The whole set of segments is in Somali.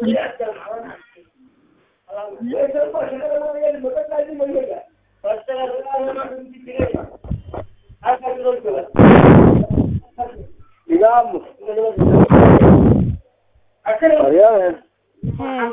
digamos Ariane hee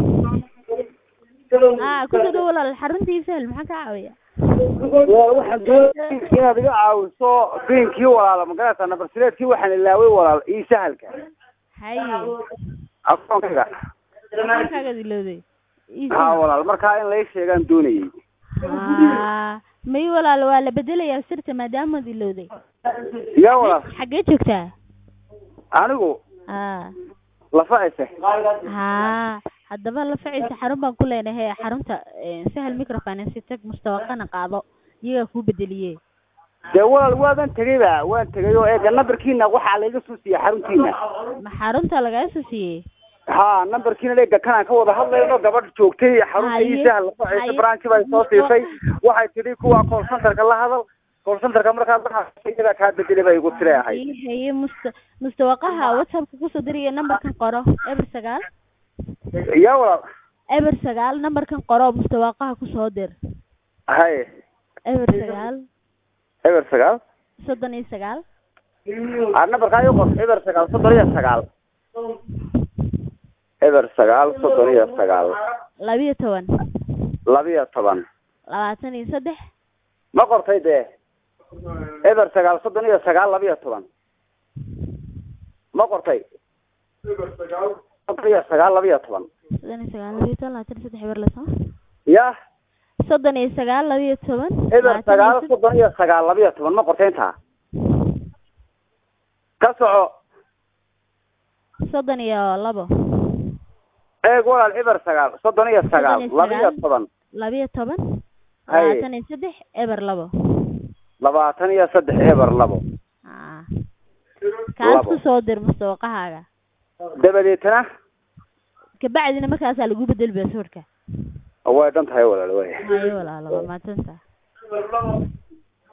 aa ku soo dhow walaal xarunta ii sahal maxaan kaa caawiya waa waxaan doonayay inaad iga caawiso biinkii walaala magarata nabarsileedkii waxaan ilaaway walaal ii sahalka haye akoonkayga maxaagaad ilowday ii ha sahal walaal markaa in lai sheegaan doonayay haa may walaal waa la bedelayaa sirta maadaamaad ilowday yaa walaal xaggee joogtaa anigu haa lafa ese haa haddaba la facaysa xarun baan ku leenahay xarunta eh, sahal microfinance tag mustawaqana qaado iyagaa kuu bedeliye dee walaal waaban tegayba waan tegay oo eega nambarkiina waxaa laiga soo siiyey xaruntiina ma xarunta lagaa soo siiyey ha nambarkiina eega kanaan ka wada hadlayno gabadh joogtay xarunta Haye, ii sahal lafa ese haye. branch bay soo siisay waxay tidhi kuwa call centerka la hadal call centerka markaad la hadashay iyadaa kaa bedelay bay igu tiri ahayd Haye, haye musta mustawaqaha whatsappka kusoo diraya nambarkan qoro eber sagaal yaa walaal eber sagaal nambarkan qoro mustawaqaha kusoo dir haye eber sagaal eber sagaal soddon iyo sagaal a nambarkaa ii qor eber sagaal soddon iyo sagaal eber sagaal soddon iyo sagaal labiyo toban labiyo toban labaatan iyo saddex ma qortay dee eber sagaal soddon iyo sagaal labiyo toban ma qortay soddon iyo sagaal labiyo toban soddon iyo sagaal labiyo toban labaatan iyo saddex eber lasoo ya soddon iyo sagaal labiyo toban eber labaatan iyo sagaal saddex- soddon iyo sagaal labiyo toban ma qortay intaa ka soco soddon iyo labo eeg walaal eber sagaal soddon iyo sagaal Soddon iyo labiyo sagaal. toban labiyo toban Haye. labaatan iyo saddex eber labo labaatan iyo saddex eber labo aa kaas Labo. kusoo dir mustawaqahaaga dabadeetana kabacdina markaasaa lagu bedel baaswordka way dhan tahay walaal way haye walaalo waa mahadsanta